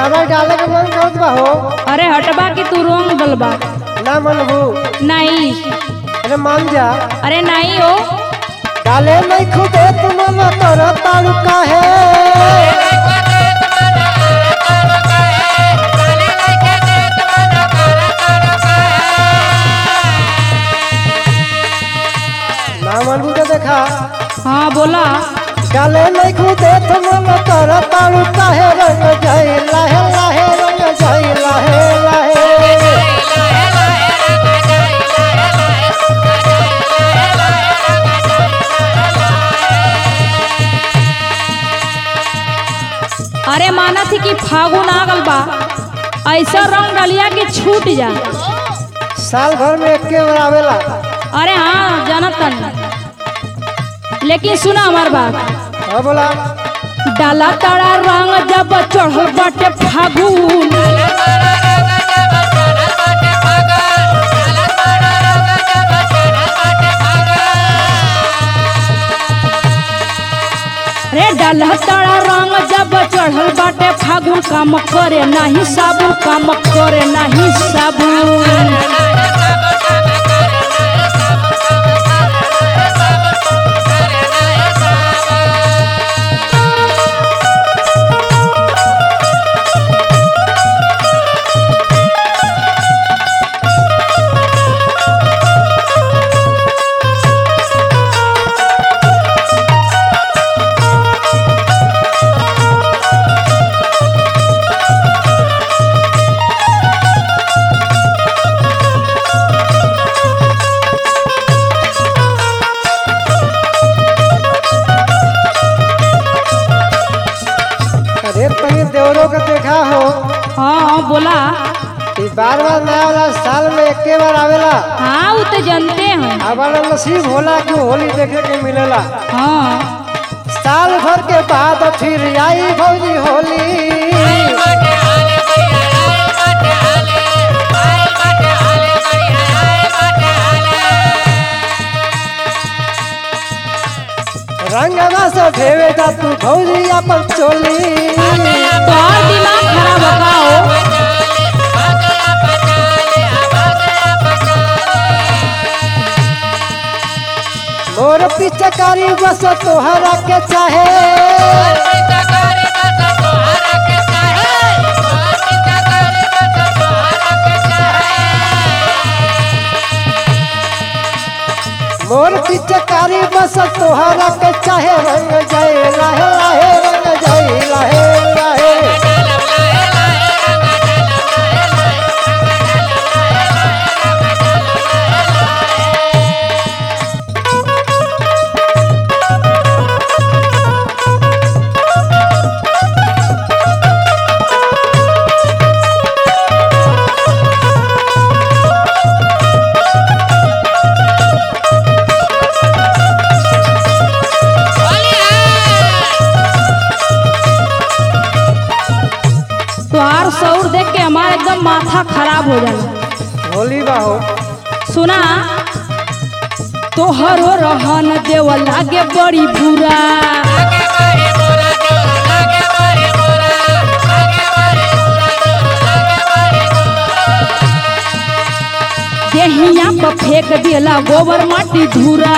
colour डाले के मन करत बा हो अरे हटबा की तू रोंग डलबा ना मनबू नहीं अरे मान जा अरे नहीं हो डाले नहीं खुदे तुम न कर ताड़ू काहे ना मनबू तो देखा हाँ बोला डाले नहीं खुदे तुम न कर ताड़ू काहे रंग जाई लाहे लाहे रंग जाई लाहे लाहे अरे माना थी कि फागुन आ गल बा ऐसा रंग डलिया कि छूट जा साल भर में एक के बार आवेला अरे हाँ जानत तनी लेकिन सुना हमार बात हाँ बोला डाला ताड़ा रंग जब चढ़ल बाटे फागुन रे डाला ताड़ा रंग जब चढ़ल बाटे फागुन काम करे नाही साबुन काम करे नाही साबुन अरे तनी देवरों का देखा हो हाँ बोला कि बार बार नया वाला साल में एक के बार आवेला हाँ वो तो जानते हैं हमारा नसीब होला कि होली देखे के मिलेला हाँ साल भर के बाद फिर आई भौजी होली रंगवा से भेवे जा तू भौजी अपन चोली तो और दिमाग खराब होगा हो मोर पिचकारी बस तोहरा के चाहे मोर पिचकारी बस तोहरा के चाहे रंग जाए लाहे लाहे रंग जाए लाहे लाहे तोहार सौर देख के हमारा एकदम माथा खराब हो जाला होली बा हो सुना तोहरो रहन देव लागे बड़ी बुरा देहिया पर फेंक देला गोबर माटी धूरा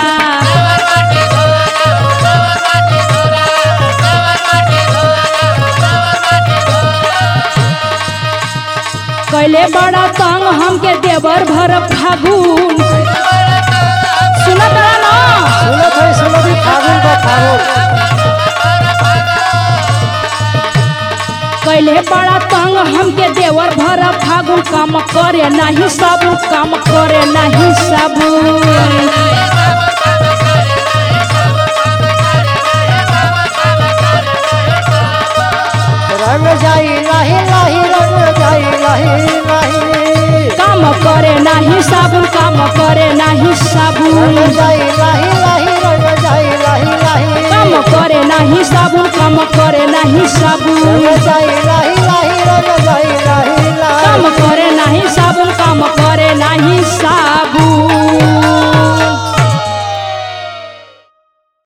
कैले बड़ा तंग हमके देवर भर फागुन सुना तारा ना सुनत है सुनत है फागुन बा फागुन कैले बड़ा तंग हमके देवर भर फागुन काम करे नाही साबुन काम करे नाही साबुन रंग जाई लाही लाही रंग जाई लाही लाही काम करे नाही साबुन काम करे नाही रंग साबुन जाई लाही लाही रंग जाई लाही लाही काम करे नाही साबुन काम करे नाही साबुन रंग जाई लाही लाही रंग जाई लाही लाही काम करे नाही साबुन काम करे नाही साबुन